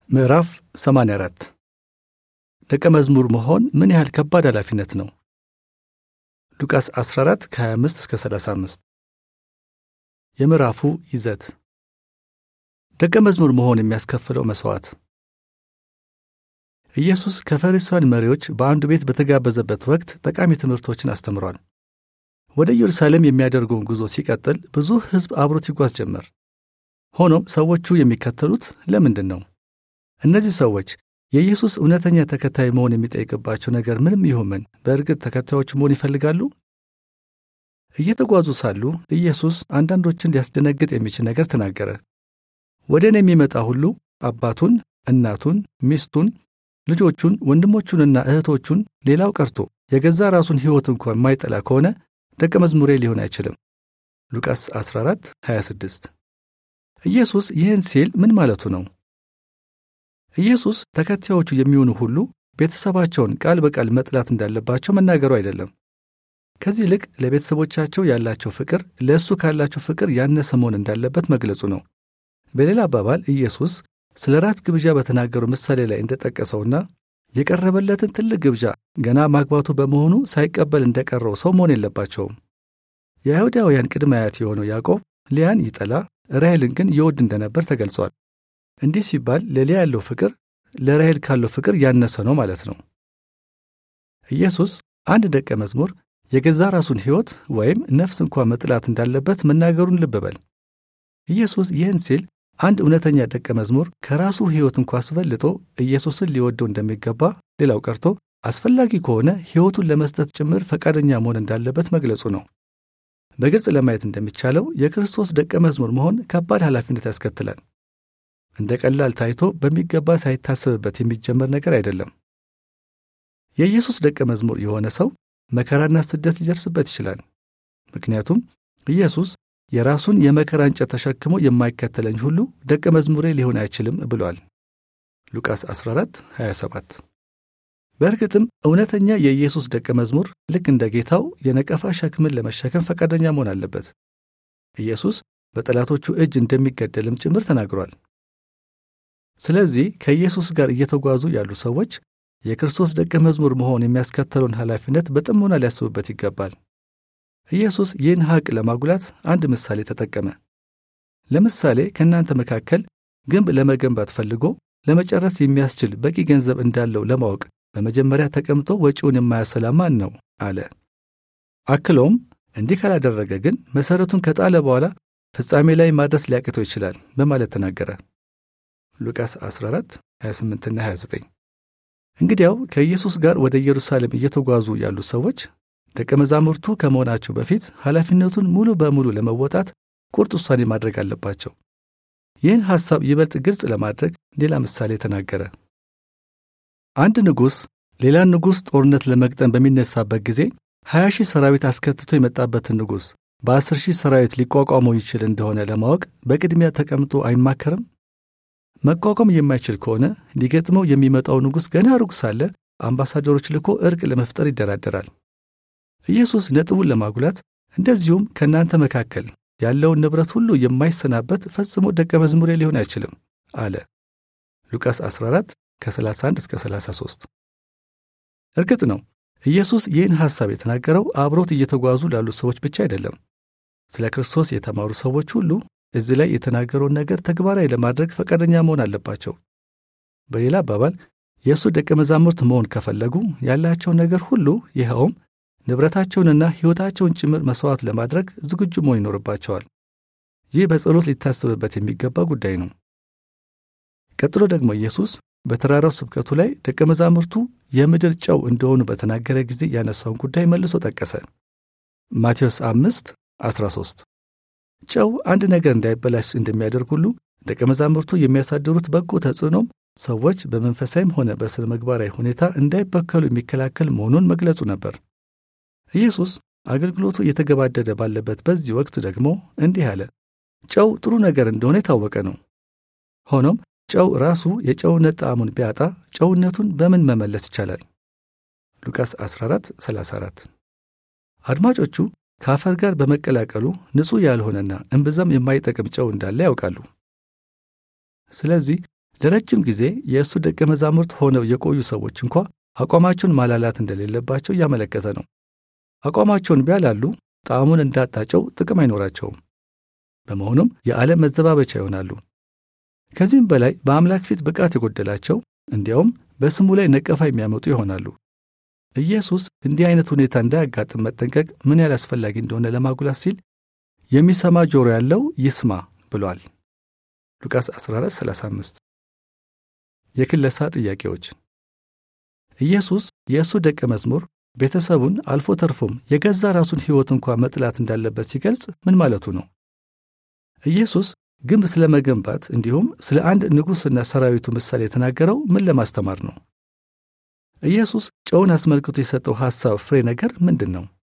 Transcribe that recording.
ምዕራፍ 84 ደቀ መዝሙር መሆን ምን ያህል ከባድ ኃላፊነት ነው? ሉቃስ 14 ከ25 እስከ 35 የምዕራፉ ይዘት ደቀ መዝሙር መሆን የሚያስከፍለው መሥዋዕት ኢየሱስ ከፈሪሳውያን መሪዎች በአንዱ ቤት በተጋበዘበት ወቅት ጠቃሚ ትምህርቶችን አስተምሯል። ወደ ኢየሩሳሌም የሚያደርገውን ጉዞ ሲቀጥል ብዙ ሕዝብ አብሮት ይጓዝ ጀመር። ሆኖም ሰዎቹ የሚከተሉት ለምንድን ነው? እነዚህ ሰዎች የኢየሱስ እውነተኛ ተከታይ መሆን የሚጠይቅባቸው ነገር ምንም ይሁን ምን በእርግጥ ተከታዮች መሆን ይፈልጋሉ? እየተጓዙ ሳሉ ኢየሱስ አንዳንዶችን ሊያስደነግጥ የሚችል ነገር ተናገረ። ወደ እኔ የሚመጣ ሁሉ አባቱን፣ እናቱን፣ ሚስቱን፣ ልጆቹን፣ ወንድሞቹንና እህቶቹን ሌላው ቀርቶ የገዛ ራሱን ሕይወት እንኳ የማይጠላ ከሆነ ደቀ መዝሙሬ ሊሆን አይችልም። ሉቃስ 14 26 ኢየሱስ ይህን ሲል ምን ማለቱ ነው? ኢየሱስ ተከታዮቹ የሚሆኑ ሁሉ ቤተሰባቸውን ቃል በቃል መጥላት እንዳለባቸው መናገሩ አይደለም። ከዚህ ይልቅ ለቤተሰቦቻቸው ያላቸው ፍቅር ለእሱ ካላቸው ፍቅር ያነሰ መሆን እንዳለበት መግለጹ ነው። በሌላ አባባል ኢየሱስ ስለ ራት ግብዣ በተናገሩ ምሳሌ ላይ እንደጠቀሰውና የቀረበለትን ትልቅ ግብዣ ገና ማግባቱ በመሆኑ ሳይቀበል እንደቀረው ሰው መሆን የለባቸውም። የአይሁዳውያን ቅድመ አያት የሆነው ያዕቆብ ሊያን ይጠላ ራሔልን ግን ይወድ እንደነበር ተገልጿል። እንዲህ ሲባል ለሊያ ያለው ፍቅር ለራሔል ካለው ፍቅር ያነሰ ነው ማለት ነው። ኢየሱስ አንድ ደቀ መዝሙር የገዛ ራሱን ሕይወት ወይም ነፍስ እንኳ መጥላት እንዳለበት መናገሩን ልብ በል። ኢየሱስ ይህን ሲል አንድ እውነተኛ ደቀ መዝሙር ከራሱ ሕይወት እንኳ አስበልጦ ኢየሱስን ሊወደው እንደሚገባ፣ ሌላው ቀርቶ አስፈላጊ ከሆነ ሕይወቱን ለመስጠት ጭምር ፈቃደኛ መሆን እንዳለበት መግለጹ ነው። በግልጽ ለማየት እንደሚቻለው የክርስቶስ ደቀ መዝሙር መሆን ከባድ ኃላፊነት ያስከትላል። እንደ ቀላል ታይቶ በሚገባ ሳይታሰብበት የሚጀመር ነገር አይደለም። የኢየሱስ ደቀ መዝሙር የሆነ ሰው መከራና ስደት ሊደርስበት ይችላል። ምክንያቱም ኢየሱስ የራሱን የመከራ እንጨት ተሸክሞ የማይከተለኝ ሁሉ ደቀ መዝሙሬ ሊሆን አይችልም ብሏል። ሉቃስ 14 27 በእርግጥም እውነተኛ የኢየሱስ ደቀ መዝሙር ልክ እንደ ጌታው የነቀፋ ሸክምን ለመሸከም ፈቃደኛ መሆን አለበት። ኢየሱስ በጠላቶቹ እጅ እንደሚገደልም ጭምር ተናግሯል። ስለዚህ ከኢየሱስ ጋር እየተጓዙ ያሉ ሰዎች የክርስቶስ ደቀ መዝሙር መሆን የሚያስከተለውን ኃላፊነት በጥሞና ሊያስቡበት ይገባል። ኢየሱስ ይህን ሐቅ ለማጉላት አንድ ምሳሌ ተጠቀመ። ለምሳሌ ከእናንተ መካከል ግንብ ለመገንባት ፈልጎ ለመጨረስ የሚያስችል በቂ ገንዘብ እንዳለው ለማወቅ በመጀመሪያ ተቀምጦ ወጪውን የማያሰላ ማን ነው? አለ። አክለውም እንዲህ ካላደረገ ግን መሠረቱን ከጣለ በኋላ ፍጻሜ ላይ ማድረስ ሊያቅተው ይችላል በማለት ተናገረ። ሉቃስ 14 28ና 29 እንግዲያው ከኢየሱስ ጋር ወደ ኢየሩሳሌም እየተጓዙ ያሉ ሰዎች ደቀ መዛሙርቱ ከመሆናቸው በፊት ኃላፊነቱን ሙሉ በሙሉ ለመወጣት ቁርጥ ውሳኔ ማድረግ አለባቸው። ይህን ሐሳብ ይበልጥ ግልጽ ለማድረግ ሌላ ምሳሌ ተናገረ። አንድ ንጉሥ ሌላን ንጉሥ ጦርነት ለመግጠም በሚነሳበት ጊዜ ሀያ ሺህ ሰራዊት አስከትቶ የመጣበትን ንጉሥ በአስር ሺህ ሰራዊት ሊቋቋመው ይችል እንደሆነ ለማወቅ በቅድሚያ ተቀምጦ አይማከርም? መቋቋም የማይችል ከሆነ ሊገጥመው የሚመጣው ንጉሥ ገና ሩቅ ሳለ አምባሳደሮች ልኮ እርቅ ለመፍጠር ይደራደራል። ኢየሱስ ነጥቡን ለማጉላት እንደዚሁም ከእናንተ መካከል ያለውን ንብረት ሁሉ የማይሰናበት ፈጽሞ ደቀ መዝሙሬ ሊሆን አይችልም አለ። ሉቃስ 14 ከ31 እስከ 33 እርግጥ ነው ኢየሱስ ይህን ሐሳብ የተናገረው አብሮት እየተጓዙ ላሉ ሰዎች ብቻ አይደለም። ስለ ክርስቶስ የተማሩ ሰዎች ሁሉ እዚህ ላይ የተናገረውን ነገር ተግባራዊ ለማድረግ ፈቃደኛ መሆን አለባቸው። በሌላ አባባል የእሱ ደቀ መዛሙርት መሆን ከፈለጉ ያላቸውን ነገር ሁሉ ይኸውም ንብረታቸውንና ሕይወታቸውን ጭምር መሥዋዕት ለማድረግ ዝግጁ መሆን ይኖርባቸዋል። ይህ በጸሎት ሊታሰብበት የሚገባ ጉዳይ ነው። ቀጥሎ ደግሞ ኢየሱስ በተራራው ስብከቱ ላይ ደቀ መዛሙርቱ የምድር ጨው እንደሆኑ በተናገረ ጊዜ ያነሳውን ጉዳይ መልሶ ጠቀሰ። ማቴዎስ 5 13 ጨው አንድ ነገር እንዳይበላሽ እንደሚያደርግ ሁሉ ደቀ መዛሙርቱ የሚያሳድሩት በጎ ተጽዕኖም ሰዎች በመንፈሳዊም ሆነ በሥነ ምግባራዊ ሁኔታ እንዳይበከሉ የሚከላከል መሆኑን መግለጹ ነበር። ኢየሱስ አገልግሎቱ እየተገባደደ ባለበት በዚህ ወቅት ደግሞ እንዲህ አለ። ጨው ጥሩ ነገር እንደሆነ የታወቀ ነው። ሆኖም ጨው ራሱ የጨውነት ጣዕሙን ቢያጣ ጨውነቱን በምን መመለስ ይቻላል? ሉቃስ 14 34 አድማጮቹ ከአፈር ጋር በመቀላቀሉ ንጹሕ ያልሆነና እምብዛም የማይጠቅም ጨው እንዳለ ያውቃሉ። ስለዚህ ለረጅም ጊዜ የእሱ ደቀ መዛሙርት ሆነው የቆዩ ሰዎች እንኳ አቋማቸውን ማላላት እንደሌለባቸው እያመለከተ ነው። አቋማቸውን ቢያላሉ ጣዕሙን እንዳጣጨው ጥቅም አይኖራቸውም። በመሆኑም የዓለም መዘባበቻ ይሆናሉ። ከዚህም በላይ በአምላክ ፊት ብቃት የጎደላቸው እንዲያውም በስሙ ላይ ነቀፋ የሚያመጡ ይሆናሉ። ኢየሱስ እንዲህ አይነት ሁኔታ እንዳያጋጥም መጠንቀቅ ምን ያህል አስፈላጊ እንደሆነ ለማጉላት ሲል የሚሰማ ጆሮ ያለው ይስማ ብሏል። ሉቃስ 1435 የክለሳ ጥያቄዎች ኢየሱስ የእሱ ደቀ መዝሙር ቤተሰቡን አልፎ ተርፎም የገዛ ራሱን ሕይወት እንኳ መጥላት እንዳለበት ሲገልጽ ምን ማለቱ ነው? ኢየሱስ ግንብ ስለ መገንባት እንዲሁም ስለ አንድ ንጉሥና ሰራዊቱ ምሳሌ የተናገረው ምን ለማስተማር ነው? ኢየሱስ ጨውን አስመልክቶ የሰጠው ሐሳብ ፍሬ ነገር ምንድን ነው?